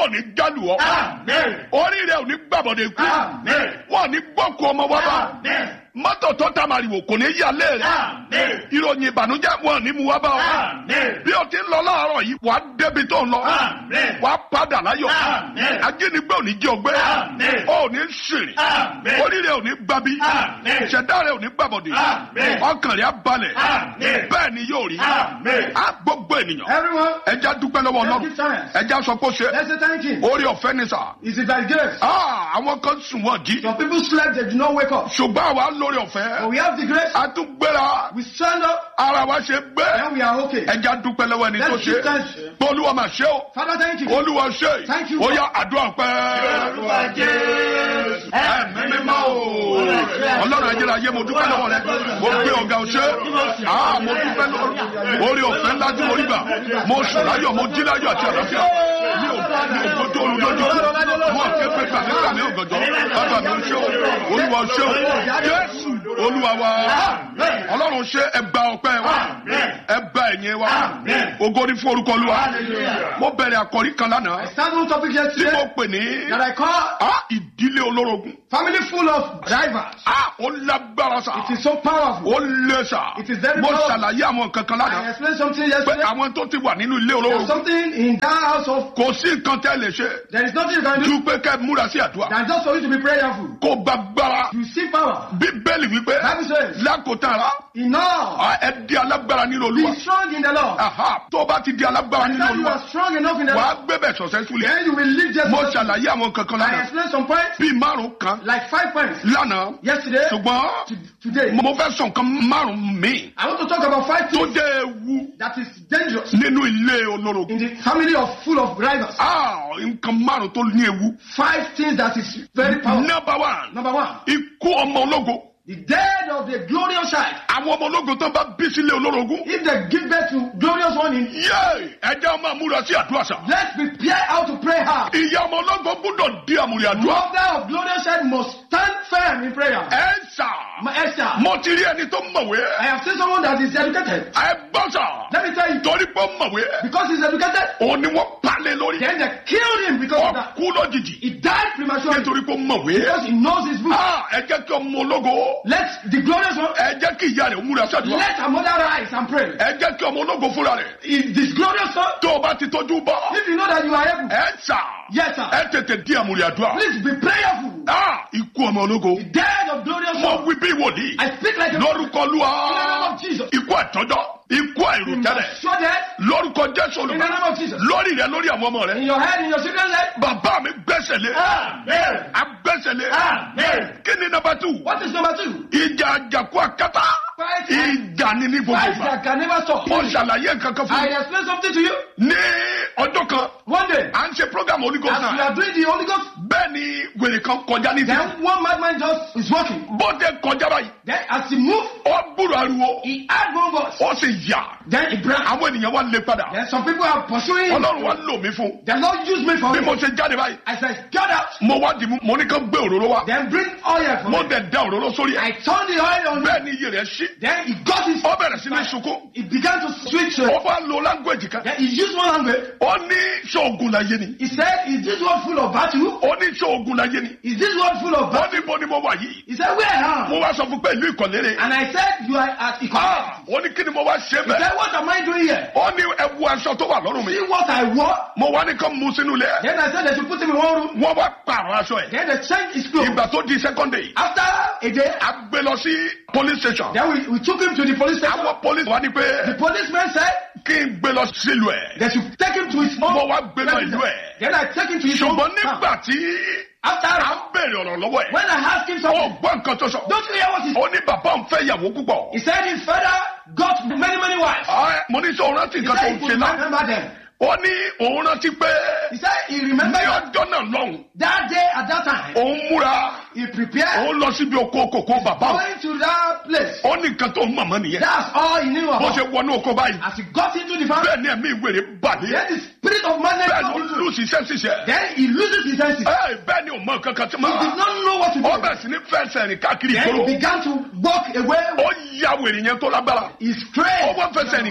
ò ní jálù ọ Amen. orí rẹ ò ní gbàbọdẹ kú Amen. wọn ò ní gbọkú ọmọ wa bá Amen. mọ́tò tó ta màrìwò kò ní yà lé rẹ Amen. ìròyìn ìbànújẹ́ wọn ò ní mu wá bá ọ Amen. bí o ti ń lọ láàárọ̀ yìí wàá débi tó ń lọ Amen. wàá padà láyọ̀ Amen. ajínigbé ò ní jí ọgbẹ́ Amen. ó ò ní ṣèrè Amen. orí rẹ ò ní gbabi Amen. ṣẹ̀dá rẹ ò ní gbàbọdè Amen. ọkàn rẹ á balẹ̀ Amen. bẹ́ẹ̀ ni yóò rí Amen. á gbogbo ènìyàn Everyone, ẹja dúpẹ́ lọ́wọ́ let's Ọlọ́run give thanks. ẹja sọ pé ó ṣe Let's say thank him. orí ọ̀fẹ́ ni sà It's by grace. Ah, àwọn kan sùn wọ́n jí Some people slept, they did not wake up. ṣùgbọ́n àwa lórí But ọ̀fẹ́ we have the grace. a tún gbéra We stand up, ara wa ṣe gbé and we are okay. ẹja dúpẹ́ lọ́wọ́ ẹni tó Let's ṣe give thanks. pé olúwa máa ṣe o Father, thank you. olúwa ṣe Thank you. ó yá àdúrà pẹ́. Olúwa Jésù. ẹ̀mí mímọ́ o ọlọ́run ẹ̀jẹ̀ ayé mo dúpẹ́ lọ́wọ́ rẹ mo gbé ọ̀gá ọ̀ṣẹ́ ah mo dúpẹ́ lọ́wọ́ orí ọ̀fẹ́ ńlá tí mo rí gbà mo sùn láyọ̀ mo jí láyọ̀ àti àlàáfíà mi ò mi ò gbójú olùdójú mo ké pé gbàmí gbàmí ògànjọ́ bàbá mi ò ṣe o olúwa ò ṣe o jésù olúwa wa ọlọ́run ṣe ẹgbà ọpẹ́ wa ẹgbà ẹ̀yìn wa ògo ni fún orúkọ olúwa mo bẹ̀rẹ̀ àkọ́rí kan lánàá I started one topic tí mo yesterday pè ní that I call ah ìdílé olórogún family full of drivers. ah ó lágbára sa It is so powerful. ó lé sa It is very mo powerful. ṣàlàyé àwọn kankan I lánàá explained something pé yesterday. àwọn tó ti wà nínú ilé There's olórogún something in that house of kò sí nǹkan tẹ́ lè ṣe there is nothing you can do ju pé kẹ́ múra sí àdúrà than just for you to be prayerful. kó gbàgbára You see power. bíbélì wípé Bible says, lákòótán ara enough. ah, ẹ di alágbára nínú olúwa Be strong in the Lord. Aha, tó o bá ti di alágbára And nínú then you olúwa are strong enough in the wàá Lord. gbé bẹ̀ successfully Then you will live just mo ṣàlàyé àwọn kankan I lánàá explained some points, bíi márùn kan like five points. lánàá Yesterday, ṣùgbọ́n to, today. mo fẹ́ sọ nǹkan márùn míì I want to talk about five tó things jẹ́ ewu that is dangerous nínú ilé olórogún. in the family of full of drivers. Ah, nǹkan márùn tó ní ewu. Five things that is very powerful. Number one, Number one, ikú ọmọ ológo. the death of the glorious child. Àwọn ọmọ ológo tó bá bí sílé olórogún. If they give birth to glorious one in Yéè, ẹjẹ́ ọmọ àmúra sí àdúrà sá. let's prepare how to pray hard. Ìyá ọmọ ológo gbúdọ̀ di àmúrí àdúrà. Mother of glorious child must stand firm in prayer. Ẹ sà, My Esther, mo ti rí ẹni tó mọ̀wé. I have seen someone that is educated. Ẹ gbọ́ sà, Let me tell you, torí pé ó mọ̀wé. because he's educated, Òun ni wọ́n palẹ̀ lórí. then they killed him because of Ó that. kú lójijì. He died prematurely Nítorí pé ó mọ̀wé. because he knows his book. Ah, ẹ jẹ́ kí ọmọ ológo. Let the glorious one, Ẹ jẹ́ kí ìyá rẹ̀ múra sí àdúrà. let her mother rise and pray. Ẹ jẹ́ kí ọmọ ológo fúnra rẹ̀. Is this glorious son? Tó o bá ti tọ́jú bọ́. If you know that you are able, ẹ sà yes sir, ẹ tètè di àmúrí àdúrà please be prayerful. Ah, ikú ọmọ ológo The death of glorious mo son. wí bí wòlíì I speak like a lórúkọ in the name lúwa of Jesus. ikú àtọjọ ikú àìròtẹ́lẹ̀ Sure death lórúkọ jésù in the olùkọ́ name of Jesus. lórí rẹ lórí àwọn ọmọ rẹ In your head, in your children's head. bàbá mi gbẹ́sẹ̀ lé Amen. agbẹ́sẹ̀ lé Amen. kí ni nọ́mbà tù What is number two? ìjà àjàkú àkátá Fight ìjà ni ní gbogbo fight ìgbà that can never stop. mo ṣàlàyé kankan fún I mi explain something to you. ní ọjọ́ kan One day, à ń ṣe program onígò as we náà are doing the Holy Ghost, bẹ́ẹ̀ ni wèrè kan kọjá ní ti then one madman just is walking. bọ́dẹ kọjá báyìí Then as he moved, ó gbúrò ariwo he had one voice. ó sì yà Then he brought. àwọn ènìyàn wa lé padà Then some people are pursuing him. ọlọ́run wa lò mí fún The Lord used me for bí him. mo ṣe jáde báyìí As I got out, mo wá dì mú mo ní kán gbé òróró wá then bring oil for mo me. dẹ̀ da òróró sórí ẹ̀ I turned the oil on him. bẹ́ẹ̀ ni iye rẹ̀ ṣí Then he got his. ó bẹ̀rẹ̀ sí ní sunkún He began to switch. ó uh, wá lo language kan Then he used one language. ó ní ṣoògùn láyé ni He said, Is this one full of battle? ó ní ṣoògùn láyé ni Is this one full of ó battle? ní bo ni mo wà yìí He said, Where am mo wá sọ fún pé ìlú ìkọ̀lérè And I said, You are at Ikoyi. Ah, ó ní kí ni mo wá ṣe He bẹ́ẹ̀ said, What am I doing here? ó ní ẹwu aṣọ tó wà lọ́rùn mi See what I wore? mo wá ní kán mú sínú ilé ẹ̀ Then I said they should put him in one room. wọ́n wá pààrọ̀ aṣọ ẹ̀ Then they changed his clothes. ìgbà tó di second day After a day, a gbé lọ sí police station then we, we took him to the police station. àwọn police wá ní The pé policeman said kí n gbé lọ sílùú ẹ̀ they should take him to his home. mo wá gbé lọ ìlú residence. ẹ̀ Then I take him to his home. ṣùgbọ́n Now, nígbà tí After à ń bèrè ọ̀rọ̀ lọ́wọ́ ẹ̀ when I asked him ó something, gbọ́ nǹkan tó sọ don't you hear what he said? ó ní bàbá òun fẹ́ ìyàwó púpọ̀ He said his father got many, many wives. Ah, mo ní sọ òun rántí He nǹkan tó said ń he ṣe could náà remember them. ó ní òun rántí pé He said he ní remembered that, ọjọ́ náà lọ́hùn that day at that time. òun múra He prepared òun lọ síbi oko kòkó bàbá òun going to that place. ó ní nǹkan tó ń mọ̀mọ́ nìyẹn That's all he knew bó about. ṣe wọnú oko báyìí As he got into the family, bẹ́ẹ̀ ni ẹ̀mí ìwèrè bàdé then the spirit of madness bẹ́ẹ̀ got ló into lù him. sí iṣẹ́ ṣiṣẹ́ Then he loses his senses. Ẹ, bẹ́ẹ̀ ni ò mọ nǹkan kan tí He máa did not know what to do. ó bẹ̀rẹ̀ sí ní fẹsẹ̀ rìn káàkiri Then ìgboro he began to walk away. ó ya wèrè yẹn tó lágbára He ó strayed. wọ́n fẹsẹ̀ rìn kiri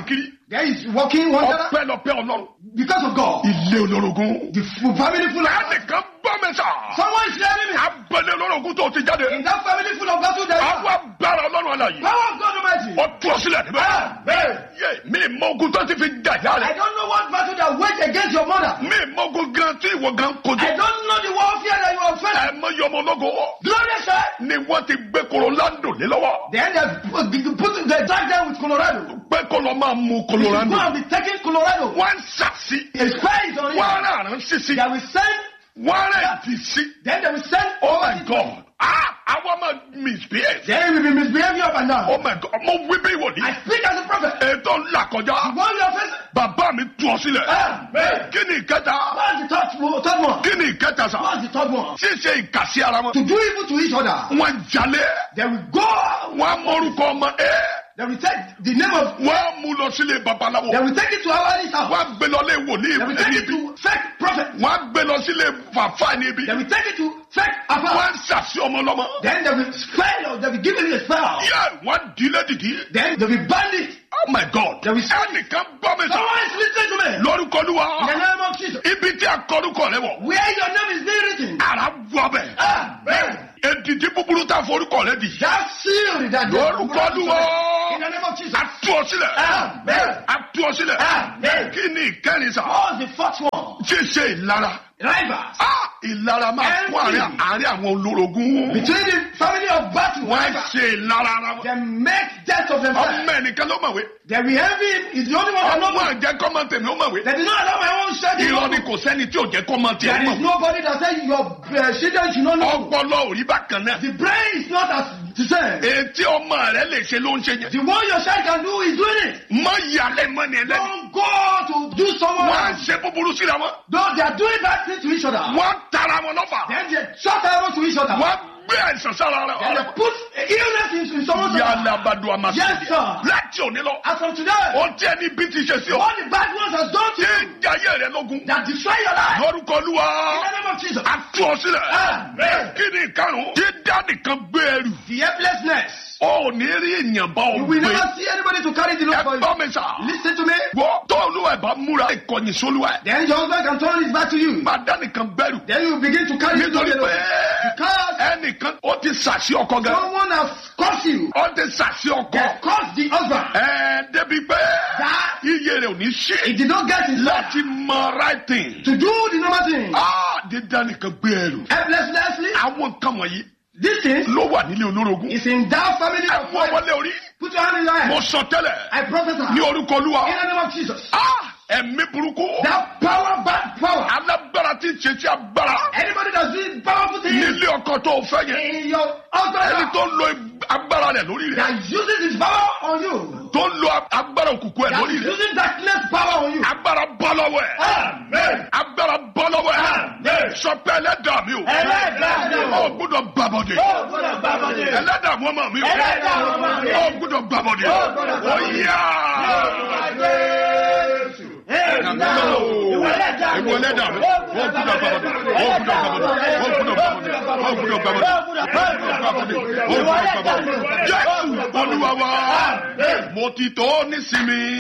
There is walking one another ọpẹ́lọpẹ́ ọlọ́run because of God. ilé olórogún. The full family full of ẹnìkan bọ́ mi sà. Someone is hearing me. abẹ́lé olórogún tó ti jáde. In that family full of battle, there is àwọn agbára ọlọ́run àlàyé. power of God Almighty. ó tú ọ sílẹ̀ níbẹ̀. Amen. yé mi mọ ogun tó ti fi dàjà I rẹ̀. don't know what battle that wage against your mother. mi mọ ogun gan tí ìwọ gan kojú. I don't know the warfare that you are facing. ẹ mọ yọmọ ológo. Glorious, sir. ni wọ́n ti gbé Colorado lé lọ́wọ́. Then they put, they put they drag them with Colorado. pé kó lọ máa mú Go Colorado. and be taking Colorado. wọ́n ń sàsí. A spy is on wọ́n it. rà rán sísí. They will send, wọ́n rẹ̀ fi sí. then they will send. oh my God. ah àwọn máa misbehave. Then we will be misbehaving up and down. oh my God mo wí bí wòlíì. I speak as a prophet. ètò ńlá kọjá. What you are facing? bàbá mi tú ọ sílẹ̀. Amen. kí ni ìkẹta. What's the third, one- third one? kí ni ìkẹta sà. What's the third one? ṣíṣe ìkàsí ara wọn. To do evil to each other. wọ́n jalè. They will go. wọ́n mọ̀rúkọ ọmọ ẹ̀. They will take the name of. wọ́n mú lọ sílé babaláwo. They will take it to our house. wọ́n gbé lọ lé wòlíì They will take ẹni it bí. to fake prophet. wọ́n gbé lọ sílé fàfà níbi. They will take it to fake apostle. wọ́n ṣàṣì ọmọ lọ́mọ. Then they will spell. They will give it a spell. yẹ wọ́n dílé dìdí. Then they will ban it. oh my god. They will- ẹnìkan gbọ́ mi sọ. Someone is listening to me. lórúkọ In the olúwa. name of Jesus. ibi tí a kọrúkọ rẹ wọ̀. Where your name is being written. ara wọ bẹ̀. Amen. èdìdí búburú tá a forúkọ rẹ di. That seal that lórúkọ olúwa. In the name of Jesus. a tú ọ sílẹ̀. Amen. a tú ọ sílẹ̀. Amen. kí ni ìkẹrin sà. What's the fourth one? ṣíṣe ìlara. Rivals. Ah, ìlara máa kún àárín àárín àwọn olórogún. Between the family of battle. wọ́n Rivals. ṣe ìlara ara wọn. They make death of themselves. ọmọ ẹnìkan ló mọ̀wé. They will envy him. He's the only one that ọmọ knows. àjẹ́ kọ́mọ tèmi ó mọ̀wé. They did not allow my own study. irọ́ ni kò sẹ́ni tí ò jẹ́ kọ́mọ tèmi There ó is mọ̀wé. nobody that says your uh, children should not know. ọpọlọ ò rí bákan náà. The brain is not as the same. etí ọmọ rẹ lè ṣe ló ń ṣe yẹn. The one your child can do is doing it. mọ ìyàlẹ́ mọ́ ni ẹlẹ́ni. Don't go to do someone wọ́n á else. ṣe búburú síra wọn. Though they are doing bad things to each other. wọ́n tara wọn lọ́fà. Then they shut arrows to each other. wọ́n gbé àìsàn sára Then they rẹ. put illness into someone's yàrá life. abadu amasi. Yes, sir. láti òní lọ. As from today, ohun tí ẹni bí ti ṣe sí ọ. what the bad ones have done to ṣé you ń jayé rẹ lógun. that destroy your life. lórúkọ In olúwa. the name of Jesus. a tú ọ sílẹ̀. Amen. kí ni ìkarùn-ún. tí dáàdì kan gbé ẹrù. The helplessness. ó ò ní rí èèyàn bá ọ You will gbé. never see anybody to carry the load for ẹ you. gbọ́ mi sà. Listen to me. wọ́n tó olúwa ẹ̀ bá múra ìkọ̀yìn sólúwa ẹ̀. Then your husband can turn his back to you. máa dá nìkan bẹ̀rù. Then you begin to carry the nítorí load. pé Because ẹnìkan ó ti sàṣì ọkọ gan. someone has cursed you. ó ti sàṣì ọkọ. They cursed the husband. ẹ débi pé That iye rẹ̀ ò ní ṣe. he did not get his life láti mọ right thing. to do the normal thing. ah dídá nìkan gbé ẹrù. Helplessly, àwọn nǹkan wọ̀nyí this thing ló wà nílé olórogún. is in that family ẹ of mú five. ọwọ́lé orí. Put your hand in your mo head. sọ tẹ́lẹ̀ I prophesy ní orúkọ olúwa. in the name of Jesus. ah ẹ̀mí burúkú. That power, bad power. alágbára tí ń ṣe tí agbára. Anybody that's doing powerful things nílé ọkọ tó o fẹ́ yẹn. in your ẹni husband tó ń lo agbára rẹ̀ lórí rẹ̀. that uses his power on you, tó ń lo agbára òkùnkùn ẹ̀ that lórí is rẹ̀. using darkness power on you. agbára bọ́ lọ́wọ́ ẹ̀. Amen. agbára bọ́ lọ́wọ́ ẹ̀. Amen. sọ pé ẹlẹ́dàá mi o. Ẹlẹ́dàá mi o. ó gbọ́dọ̀ gbàbọ̀dé. Ó gbọ́dọ̀ gbàbọ̀dé. ẹlẹ́dàá mọ́ mọ́ mi o. Ẹlẹ́dàá mọ́ mọ́ mi o. ó gbọ́dọ̀ gbàbọ̀dé. Ó gbọ́dọ̀ gbàbọ̀dé. ó yá. Ìwọ ẹlẹ́dàá mi. ó gbọ́dọ̀ gbàbọ̀dé. ó gbọ́dọ̀ gbàbọ̀dé. ó gbọ́dọ̀ gbàbọ̀dé. ó gbọ́dọ̀ gbàbọ̀dé. ó gbọ́dọ̀ gbàbọ̀dé. ó gbọ́dọ̀ gbàbọ̀dé. Jésù Olúwa wa. mo ti tó nísinmi.